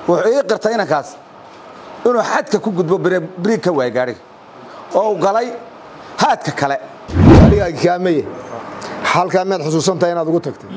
wuxuu ii qirtay inankaas inuu xadka ku gudbo biriig ka waaya gaadhiga oo u galay haadka kale gaadhigaagi kaameye halkaa miyaad xusuusantahay inaad ugu tagtay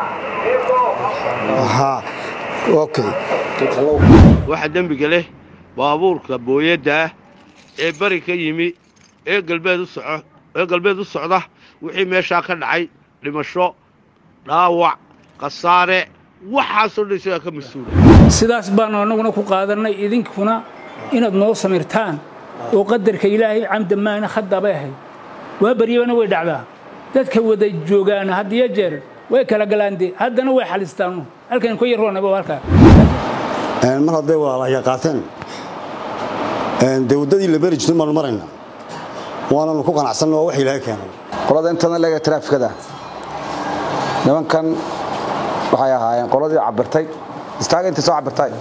okay waxa dembiga leh baabuurka booyadda ah ee bari ka yimi ee galbeed u soco ee galbeed u socda wixii meeshaa ka dhacay dhimasho dhaawac khasaare waxaasoo dhan isagaa ka mas-uula sidaas baanu annaguna ku qaadannay idinkuna inaad noo samirtaan oo qadarka ilaahay camda maana haddabay ahayd waa baryabana way dhacdaa dadka wada joogaana had iyo jeer way kala galaande haddana way xalistaanu halkan ku yaroonaba halkaa mar hadday walaalahya qaateen dee waddadii la beri jirtay baanu maraynaa waananu ku qanacsanna waa wax ilaahay keenay qolada intana leega traafikada nimankan waxay ahaayeen qoladii cabirtay istaaga intay soo cabirtay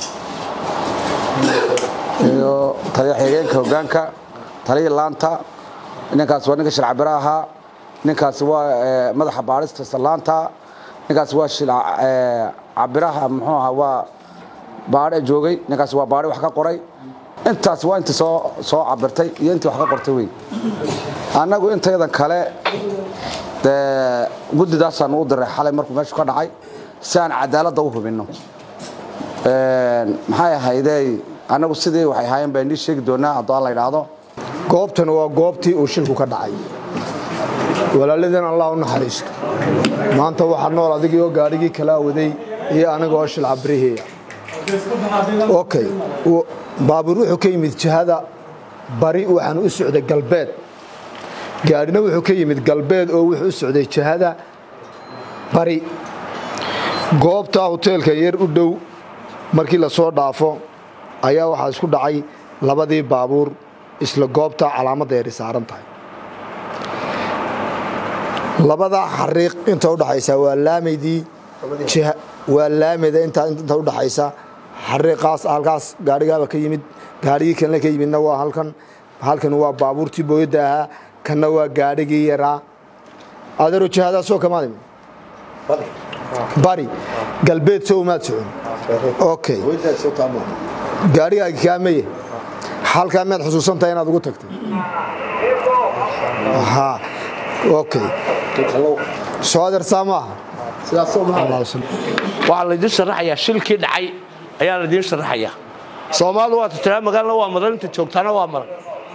iyo taliya xigeenka hoggaanka taliya laanta ninkaas waa ninka shilcabiro ahaa ninkaasi waa madaxa baadhista sallaanta ninkaasi waa shilcabiraha muxuu ahaa waa baadhe joogay ninkaasi waa baadhi wax ka qoray intaas waa intii soo soo cabirtay iyo intii wax ka qortay wey annagu intaydan kale dee guddidaasaan u diray xalay markuu meeshu ka dhacay si aan cadaaladda u hubinno maxay ahaydey annagu sidii waxay ahaayeen baa inii sheegi doonaa haddoo aan la idhaahdo goobtan waa goobtii uu shilku ka dhacay walaaladeen allah u naxariisto maanta waxaa nool adigii oo gaadhigii kala waday iyo aniga oo shil cabrihiiya okay baabuur wuxuu ka yimid jihada bari waxaan u socday galbeed gaadhina wuxuu ka yimid galbeed oo wuxuu u socday jihada bari goobta hoteelka yar u dhow markii la soo dhaafo ayaa waxaa isku dhacay labadii baabuur isla goobta calaamadda yari saaran tahay labadaa xariiq inta udhaxaysa waa laamaydii waa laamida inta udhaxaysa xariiqaas halkaas gaadhigaaba ka yimid gaadhigii kanle ka yimidna waa halkan halkan waa baabuurtii booyadda ahaa kanna waa gaadhigii yaraa adeero jihadaasoo kamaad imid bari galbeed sow maad socon okay gaadhigaagi kaameye halkaa miyaad xusuusantahay inaad ugu tagtay okay soo adeersaa maaha waxaa laydiin sharaxayaa shilkii dhacay ayaa laydiin sharaxayaa soomaalidu waa tiraa magaalna waa madan inta joogtaana waa maran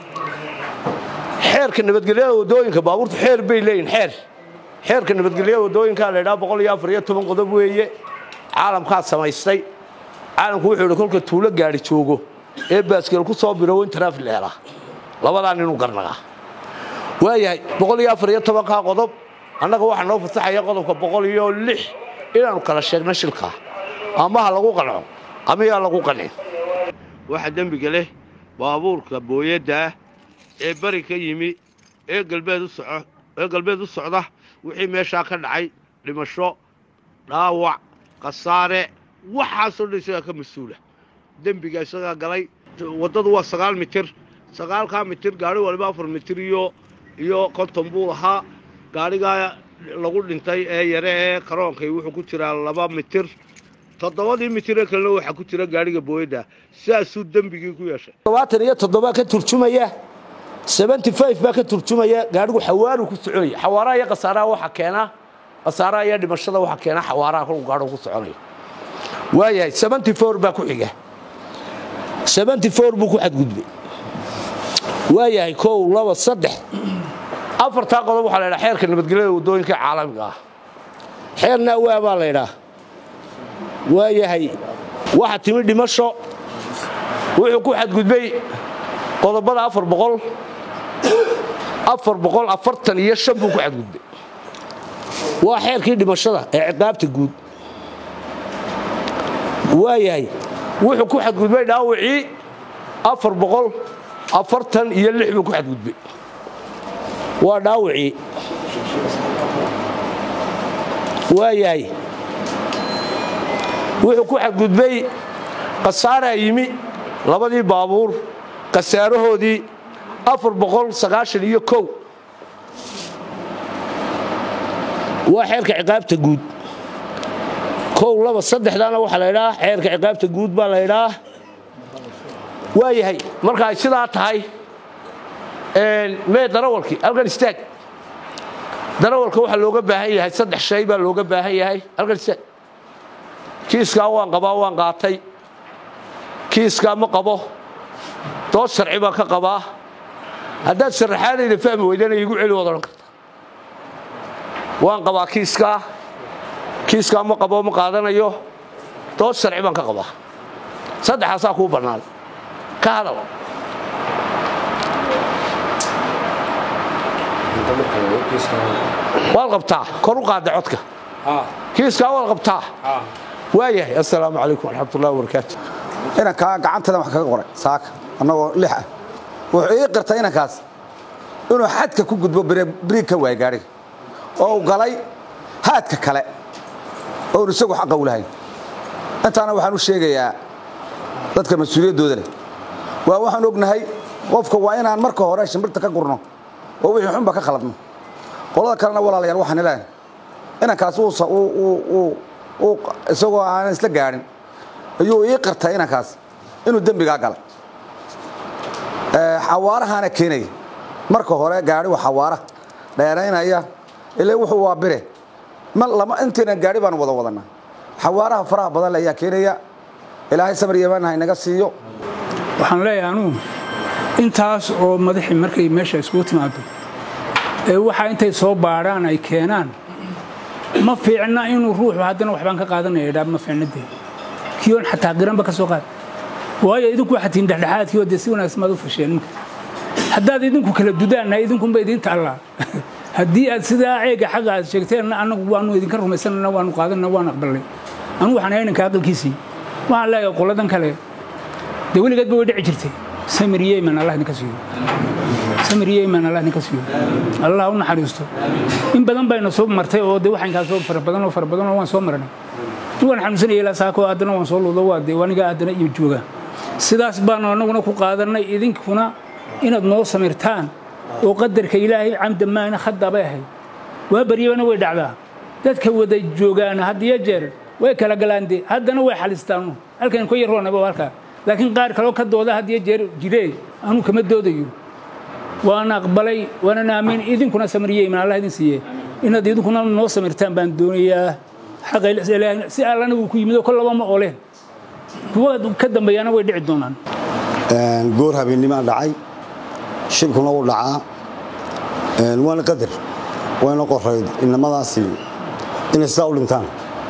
xeerka nabadgelyada waddooyinka baabuurtu xeer bay leeyihin xeer xeerka nabadgelyada waddooyinkaa la ydhaha boqol iyo afar iyo toban qodob weeye caalamkaa samaystay caalamku wuxuu yidhi kolka tuulo gaadhi joogo ee baaskeel ku soo biro in taraafik la helaa labadaa ninuu garnagaa waayahay boqol iyo afar iyo tobankaa qodob annaga waxaa noo fasaxaya qodobka boqol iyo lix inaannu kala sheegno shilkaa ama ha lagu qanco ama yaa lagu qancin waxa dembiga leh baabuurka booyadda ah ee bari ka yimi ee galbeed u soco ee galbeed u socda wixii meeshaa ka dhacay dhimasho dhaawac khasaare waxaasoo dhan isagaa ka mas-uula dembiga isagaa galay waddadu waa sagaal mitir sagaalkaa mitir gaadhi waliba afar mitir iyo iyo konton buu ahaa gaadhigaa lagu dhintay ee yare ee karoonkay wuxuu ku jiraa laba mitir toddobadii mitir ee kalena waxaa ku jira gaadhiga booyadda sidaasuu dembigii ku yeeshay todobaatan iyo toddobaa ka turjumaya seventy five baa ka turjumaya gaadhigu xawaaru ku soconaya xawaaraha iyo khasaaraha waxaa keena khasaaraha iyo dhimashada waxaa keena xawaaraha kolku gaadhigu ku soconayo waayahay seventy four baa ku xiga seventy four buu ku xadgudbay waayahay kow laba saddex afartaa qodob waxaa la ydhaha xeerka nabadgelyada waddooyinka caalamiga ah xeer naawaa baa la ydhaa waayahay waxa timi dhimasho wuxuu ku xadgudbay qodobada afar boqol afar boqol afartan iyo shan buu ku xadgudbay waa xeerkii dhimashada ee ciqaabta guud waayahay wuxuu ku xadgudbay dhaawacii afar boqol afartan iyo lix buu ku xadgudbay waa dhaawacii waayahay wuxuu ku xadgudbay khasaaraa yimi labadii baabuur khasaarahoodii afar boqol sagaashan iyo kow waa xeerka ciqaabta guud kow laba saddexdaana waxaa la ydhaa xeerka ciqaabta guud baa la ydhaa waa yahay marka ay sidaa tahay mee darawalkii halkan istaag darawalka waxaa looga baahan yahay saddex shay baa looga baahan yahay halkan istaag kiiskaa waan qabaa waan qaatay kiiskaa ma qabo dood sharci baan ka qabaa haddaad sharaxaadayda fahmi weydana iigu celi waad odhan karta waan qabaa kiiskaa kiiskaa ma qabo ma qaadanayo dood sharci baan ka qabaa saddexaasaa kuu bannaan ka hadal waad qabtaa kor u qaadda codka kiiskaa waad qabtaa waa yahay assalaamu calaykum waraxmatullahi wabarakaatu inankaa gacantadan wax kaga qoray saaka annagoo lix ah wuxuu ii qirtay inankaas inuu xadka ku gudbo biriig ka waaya gaadhiga oo uu galay haadka kale oonu isagu xaqa u lahayn intaana waxaan u sheegayaa dadka mas-uuliyaddooda leh waa waxaan ognahay qofka waa inaan marka hore shimbirta ka gurno oo wixii xunba ka khaladno qolada kalena walaalayaal waxaan ilaahay inankaas isagoo aanan isla gaadhin ayuu ii qirtay inankaas inuu dembigaa galay xawaarahaana keenaya marka hore gaadhi waa xawaara dheeraynaya ilaa wuxuu waa bire intiina gaadhi baanu wada wadanaa xawaaraha faraha badan le ayaa keenaya ilaahay samar yamaanha inaga siiyo waxaan leeyahay anugu intaas oo madaxii markay meesha iskugu timaado ee waxaa intay soo baadhaan ay keenaan ma fiicna inuu ruuxu haddana waxbaan ka qaadanaya dhaa ma fiicna dee kiyoon xataa qiranba ka soo qaad waayo idinku waxaad tihiin dhexdhexaadkii oo dee si wanaagsan baad u fasheen ninka haddaad idinku kala dudaanna idinkunba idin taallaa haddii aad sidaa ceega xaga aad sheegteen annagu waanu idinka rumaysanana waanu qaadanna waan aqbalnay anugu waxaan ahay ninka aqalkiisii waxaan leeyahay qoladan kale dee weligeedba way dhici jirtay samir yeman allah idinka siiyo samir yeman allah idinka siiyo allah u naxariisto in badan bayna soo martay oo dee waxaan kaa soo fara badan oo fara badan oo waan soo marnay waan xanuunsanaya ilaa saako haddana waan soo luudo waa dee aniga haddana iyo jooga sidaas baanu annaguna ku qaadanay idinkuna inaad noo samirtaan oo qadarka ilaahay camda maana khadabay ahayd waa baryabana way dhacdaa dadka wada joogaana haddiyo jeer way kala galaan dee haddana way xalistaanu halkan ku yaroonaba halkaa laakiin qaar kaloo ka dooda haddiyo jeer jiree anuu kama doodayo waana aqbalay waanan aamin idinkuna samiriyeyman allah idin siiye inaad idinkuna noo samirtaan baan doonayaa si allana wuu ku yimid oo kollaba ma oleen kuwa ka dambeeyana way dhici doonaan goor habeenimaa dhacay shibkuna wuu dhacaa waana qadar wayna qorayd inamadaasi inay sidaa u dhintaan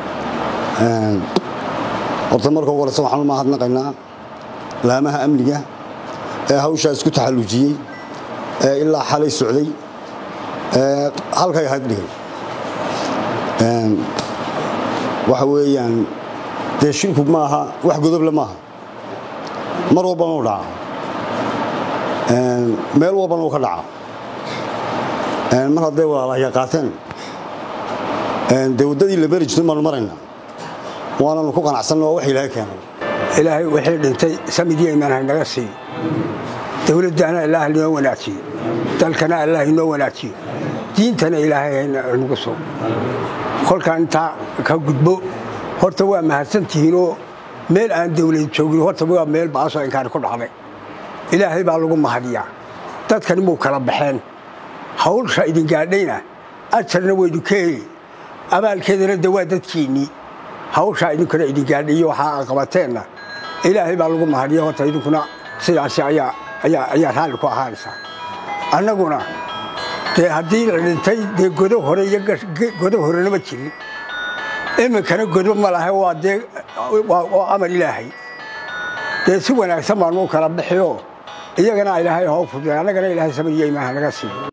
horta marka ugu horeysa waxaan u mahadnaqaynaa laamaha amniga ee hawshaa isku taxallujiyey ee ilaa xalay socday ee halkay ahayd dhigay waxa weeyaan dee shilku maaha wax godoble maaha mar walbana u dhaca meel walbana uu ka dhaca mar hadday walaalahya qaateen dee waddadii la beri jirto baanu maraynaa waananu ku qanacsanna waa wax ilaahay keenay ilaahay wixii dhintay samid yeman haynaga siiyo dowladdana ilaah inoo wanaajiyo dalkana allah inoo wanaajiyo diintana ilaahay haynagu soo kolkaan intaa ka gudbo horta waa mahadsantihiinoo meel aan dawlad joogin horta waa meel baasoo inkaani ku dhacday ilaahay baa lagu mahadiyaa dadkani muu kala baxeen hawlsha idin gaadhayna ajarna waydu ka heli abaalkeedana de waa dadkiinnii hawshaa idinkuna idin gaadhayo waxaa qabateenna ilaahay baa lagu mahadiya horta idinkuna sidaasi ayaa raalli ku ahaanaysaa annaguna dee haddii la dhintay dee godo hore iyo godo horena ma jirin iminkana godo ma laha waa dee waa amar ilaahay dee si wanaagsan baanu u kala bixiyo iyagana ilaahay hoo fuday annagana ilaahay samariya imaha naga siiyo